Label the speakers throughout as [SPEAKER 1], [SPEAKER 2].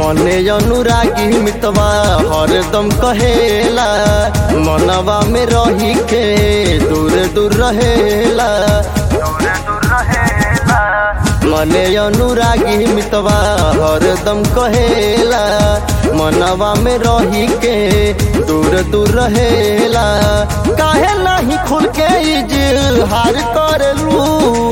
[SPEAKER 1] मने अनुरागी मितवा हरदम कहेला मनवा में रही के दूर दूर रहेला मने अनुरागी मितवा हरदम कहेला मनवा में रही के दूर दूर रहेला काहे नहीं खुल के इजहार करलू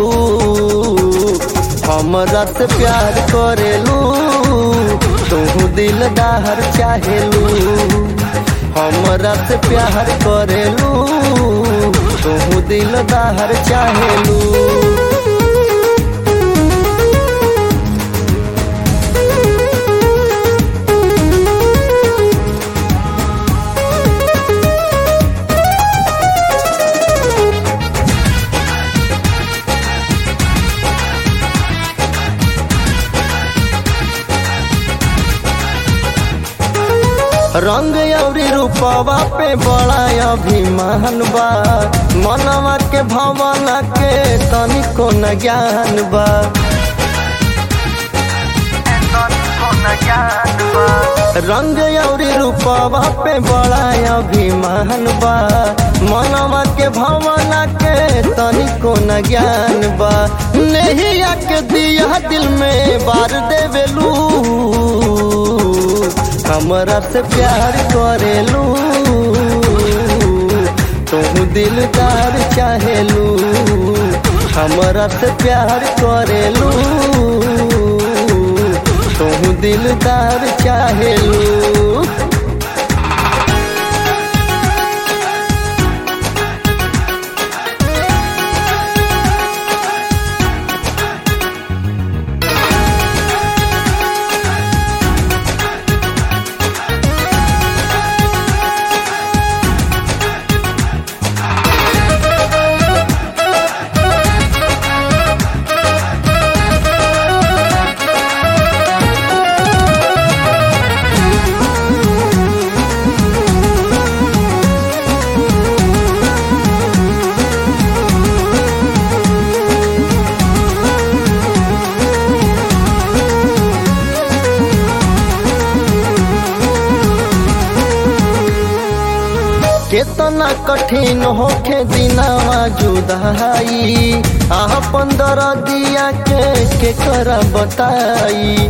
[SPEAKER 1] हमरा से प्यार करेलू तू दिलदार चाहेलू हमरा से प्यार करेलू तू दिलदार चाहेलू रंग अउरी रूपवा पे बड़ा अभिमान बा मनवा के भावना के तनिको न ज्ञान बा रंग अउरी रूपवा पे बड़ा अभिमान बा मनवा के भावना के तनिको न ज्ञान बा नहीं के दिया दिल में बार देवेलू हमरा से प्यार करेलू तू दिलदार चाहेलू हमरा से प्यार करेलू तू दिलदार चाहेलू केतना कठिन होखे दिनावा जुदाई आह पंद्रह दिया के के कर बताई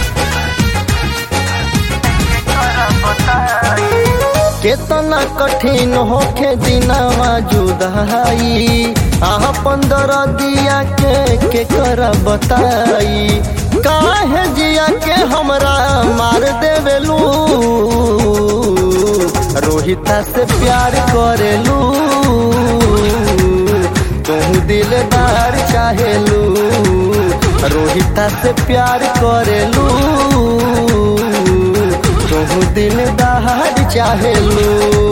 [SPEAKER 1] केतना कठिन होखे दिनावा जुदाई आह पंद्रह दिया के के कर बताई काहे जिया के हमरा मार देवेलू रोहिता से प्यार करेलू तू दिलदार चाहेलू रोहिता से प्यार करेलू तू दिलदार चाहेलू